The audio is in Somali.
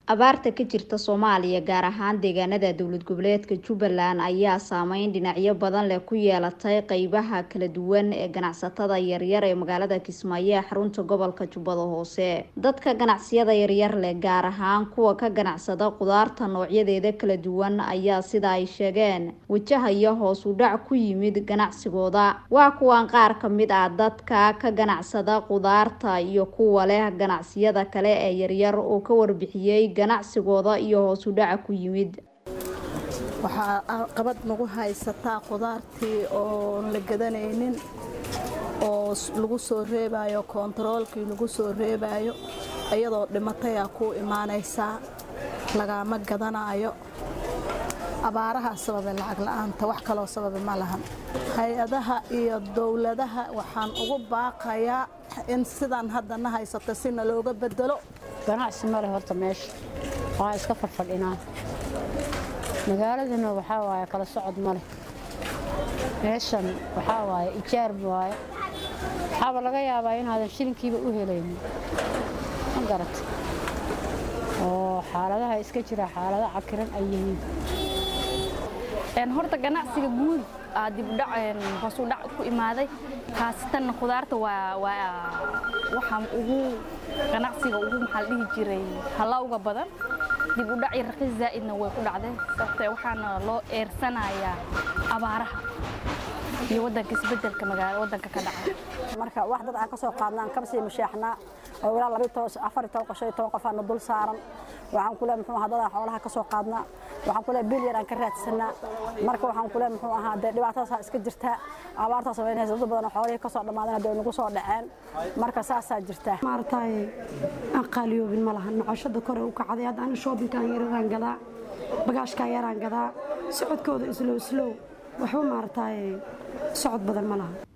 abaarta ka jirta soomaaliya gaar ahaan deegaanada dowlad goboleedka jubbaland ayaa saameyn dhinacyo badan leh ku yeelatay qeybaha kala duwan ee ganacsatada yaryar ee magaalada kismaayo ee xarunta gobolka jubbada hoose dadka ganacsiyada yaryar leh gaar ahaan kuwa ka ganacsada qudaarta noocyadeeda kala duwan ayaa sida ay sheegeen wajahaya hoos u dhac ku yimid ganacsigooda waa kuwan qaar kamid ah dadka ka ganacsada qudaarta iyo kuwa leh ganacsiyada kale ee yaryar oo ka warbixiyey ganacsigooda iyo hoos u dhaca ku yimid waxaa qabad nagu haysataa qudaartii oon la gadanaynin oo lagu soo reebayo koontaroolkii lagu soo reebayo iyadoo dhimatayaa ku imaanaysaa lagaama gadanayo abaaraha sababe lacag la-aanta wax kaloo sababe ma lahan hay-adaha iyo dowladaha waxaan ugu baaqayaa in sidaan haddana haysato sina looga bedelo ganacsi male horta meesha waa iska farfadhinaa magaaladuna waxaa waaye kala socod ma leh meeshan waxaa waaye ijaar waaye waxaaba laga yaabaa inaadan shilinkiiba u helaynin ma garata oo xaaladaha iska jira xaalado cakiran ay yihiin horta ganacsiga guud hoos u dhac ku imaaday khaasatan khudaarta waa waxaa ugu ganacsiga ugu maxaa la dhihi jiray halawga badan dib u dhac iyo raqiis zaa'idna way ku dhacday sababtee waxaana loo eersanayaa abaaraha iyo waddanka isbeddelka magaala waddanka ka dhaca marka wax dad aan ka soo qaadnaa aan kaba sii musheexnaa oo ilaa laba toban afar iyo toban qof shan iyo toban qof aana dul saaran waxaan ku leeyahay muxuu ahaa dad aan xoolaha ka soo qaadnaa waxaan ku leeyahay bil yar aan ka raadsanaa marka waxaan ku leeyahay muxuu ahaa dee dhibaatadaas iska jirtaa abaartaas sameynaysa dad badan oo xoolihii ka soo dhammaadeen hadda ay nagu soo dhaceen marka saasaa jirtaa maaragtay aan qaaliyoobin ma laha nocoshada kore u kacday hadda ani shoobinkaan yararaan gadaa bagaashkaan yaraan gadaa socodkooda islow islow waxba maaragtay socod badan ma laha